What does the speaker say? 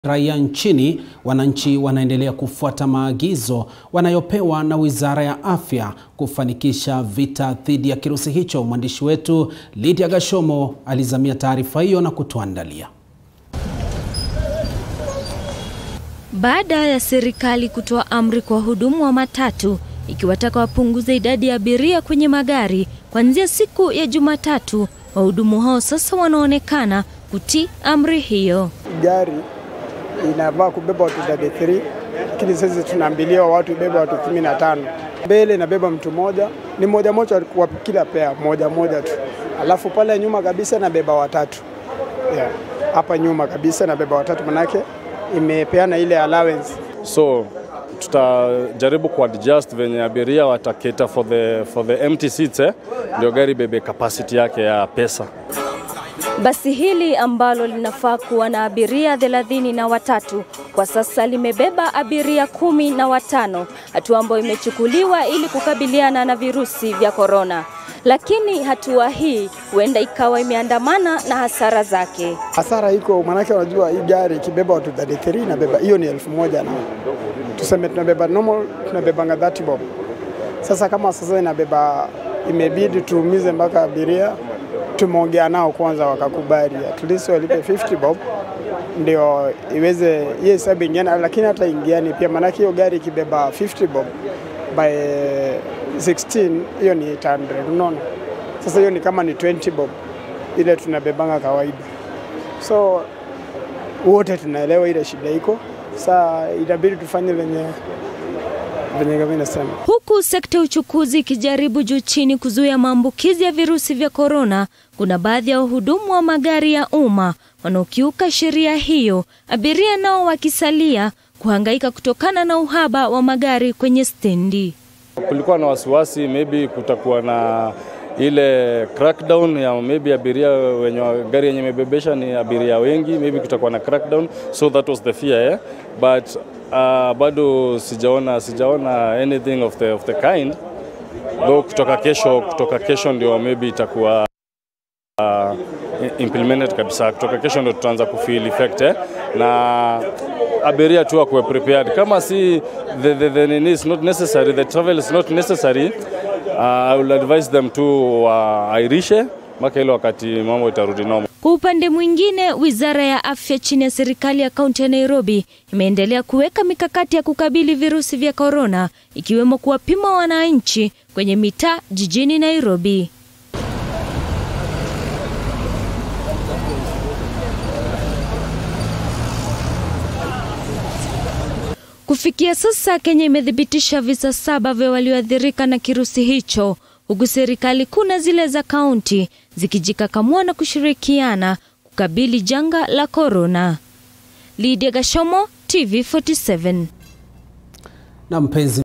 raia nchini, wananchi wanaendelea kufuata maagizo wanayopewa na Wizara ya Afya kufanikisha vita dhidi ya kirusi hicho. Mwandishi wetu Lydia Gashomo alizamia taarifa hiyo na kutuandalia. Baada ya serikali kutoa amri kwa wahudumu wa matatu ikiwataka wapunguze idadi ya abiria kwenye magari kuanzia siku ya Jumatatu, wahudumu hao sasa wanaonekana kutii amri hiyo. Gari inavaa kubeba watu 33 lakini sasa tunaambiliwa watu ibeba watu 15. Mbele inabeba mtu moja, ni moja moja kwa kila pea, moja moja tu, alafu pale nyuma kabisa nabeba watatu yeah. Hapa nyuma kabisa nabeba watatu, manake imepeana ile allowance. So tutajaribu kuadjust venye abiria wataketa for the, for the empty seats eh, ndio gari bebe capacity yake ya pesa. Basi hili ambalo linafaa kuwa na abiria thelathini na watatu kwa sasa limebeba abiria kumi na watano, hatua ambayo imechukuliwa ili kukabiliana na virusi vya korona. Lakini hatua hii huenda ikawa imeandamana na hasara zake. Hasara iko maanake, unajua hii gari ikibeba watu 33 inabeba hiyo ni elfu moja na tuseme tunabeba normal tunabebanga 30 bob. Sasa kama sasa inabeba imebidi tuumize mpaka abiria tumeongea nao kwanza, wakakubali at least walipe 50 bob ndio iweze hiyo hesabu ingiana, lakini hata ingiani pia, maanake hiyo gari ikibeba 50 bob by 16 hiyo ni 800, unaona. Sasa hiyo ni kama ni 20 bob ile tunabebanga kawaida, so wote tunaelewa ile shida iko. Saa itabidi tufanye venye venye kama inasema Huku sekta ya uchukuzi ikijaribu juu chini kuzuia maambukizi ya virusi vya korona, kuna baadhi ya wahudumu wa magari ya umma wanaokiuka sheria hiyo, abiria nao wakisalia kuhangaika kutokana na uhaba wa magari kwenye stendi. Kulikuwa na wasiwasi maybe kutakuwa na ile crackdown ya maybe abiria wenye gari yenye imebebesha ni abiria wengi, maybe kutakuwa na crackdown, so that was the fear eh? but uh, bado sijaona sijaona anything of the, of the kind though kutoka kesho kutoka kesho ndio maybe itakuwa uh, implemented kabisa. Kutoka kesho ndio tutaanza kufeel effect eh? na abiria tu akuwe prepared. Kama si the, the, the nini is not necessary, the travel is not necessary uh, I will advise them to wairishe uh, mpaka ile wakati mambo itarudi normal. Kwa upande mwingine, wizara ya afya chini ya serikali ya kaunti ya Nairobi imeendelea kuweka mikakati ya kukabili virusi vya korona, ikiwemo kuwapima wananchi kwenye mitaa jijini Nairobi. Kufikia sasa Kenya imethibitisha visa saba vya walioathirika na kirusi hicho, huku serikali kuna zile za kaunti zikijikakamua na kushirikiana kukabili janga la korona. Lydia Gashomo, TV47. Na mpenzi